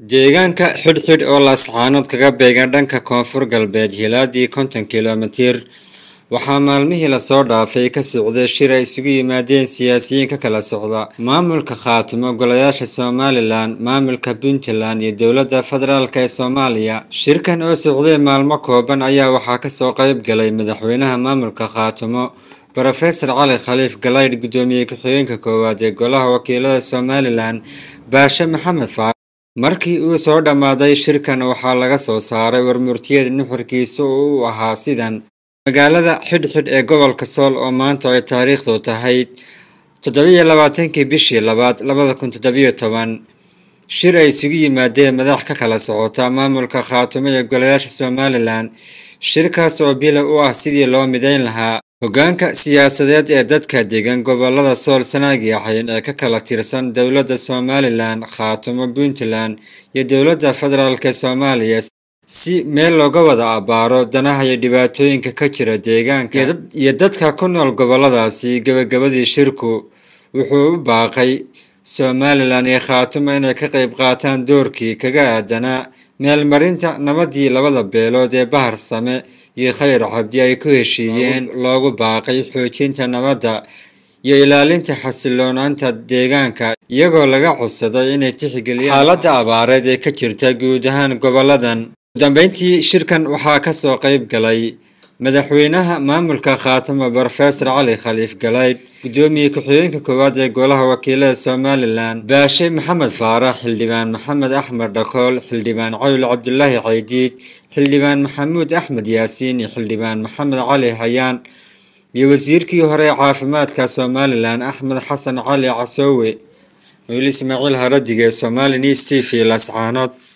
deegaanka xidhxidh oo laascaanood kaga beegan dhanka koonfur galbeed hilaadii konton kilomitir waxaa maalmihii lasoo dhaafay ka socday shir ay isugu yimaadeen siyaasiyiin ka kala socda maamulka khaatimo golayaasha somalilan maamulka puntland iyo dowladda federaalk ee soomaaliya shirkan oo socday maalmo kooban ayaa waxaa kasoo qeyb galay madaxweynaha maamulka khaatimo rofesor cali khaliif galaydh guddoomiye ku-xigeenka koowaad ee golaha wakiilada somalilan baashe maxamed faar markii uu soo dhammaaday shirkan waxaa laga soo saaray warmurtiyeed nuxurkiisa oo u ahaa sidan magaalada xidhxidh ee gobolka sool oo maanta ay taariikhdu tahay toddobiyo labaatankii bishii labaad labada kun toddobiyo toban shir ay isugu yimaadeen madax ka kala socota maamulka khaatimo iyo golayaasha somalilan shirkaas oo bila u ah sidii loo midayn lahaa hoggaanka siyaasadeed ee dadka degan gobolada sool sanaag iyo xayn ee ka kala tirsan dowladda somalilan khaatimo puntland iyo dowladda federaalk ee soomaaliya si meel looga wada abbaaro danaha iyo dhibaatooyinka ka jira deegaanka iyo dadka ku nool goboladaasi gebagabadii shirku wuxuu u baaqay somalilan iyo khaatimo inay ka qayb qaataan doorkii kaga aadanaa meelmarinta nabadii labada beelood ee bahar same iyo khayr cabdi ay ku heshiiyeen loogu baaqay xoojinta nabadda iyo ilaalinta xasiloonaanta deegaanka iyagoo laga codsaday inay tixgeliyaan xaaladda abaareed ee ka jirta guud ahaan goboladan udambeyntii shirkan waxaa kasoo qeyb galay madaxweynaha maamulka khaatimo rofesor cali khaliif galaydh guddoomiye ku-xigeenka koowaad ee golaha wakiilada somalilan baashe maxamed faarax xildhibaan maxamed axmed dhakool xildhibaan cawil cabdulaahi caydiid xildhibaan maxamuud axmed yaasiin iyo xildhibaan maxamed cali hayaan iyo wasiirkii hore ee caafimaadka somalilan axmed xasan cali casoowe wiil ismaaciil haradige somali news t v lascaanood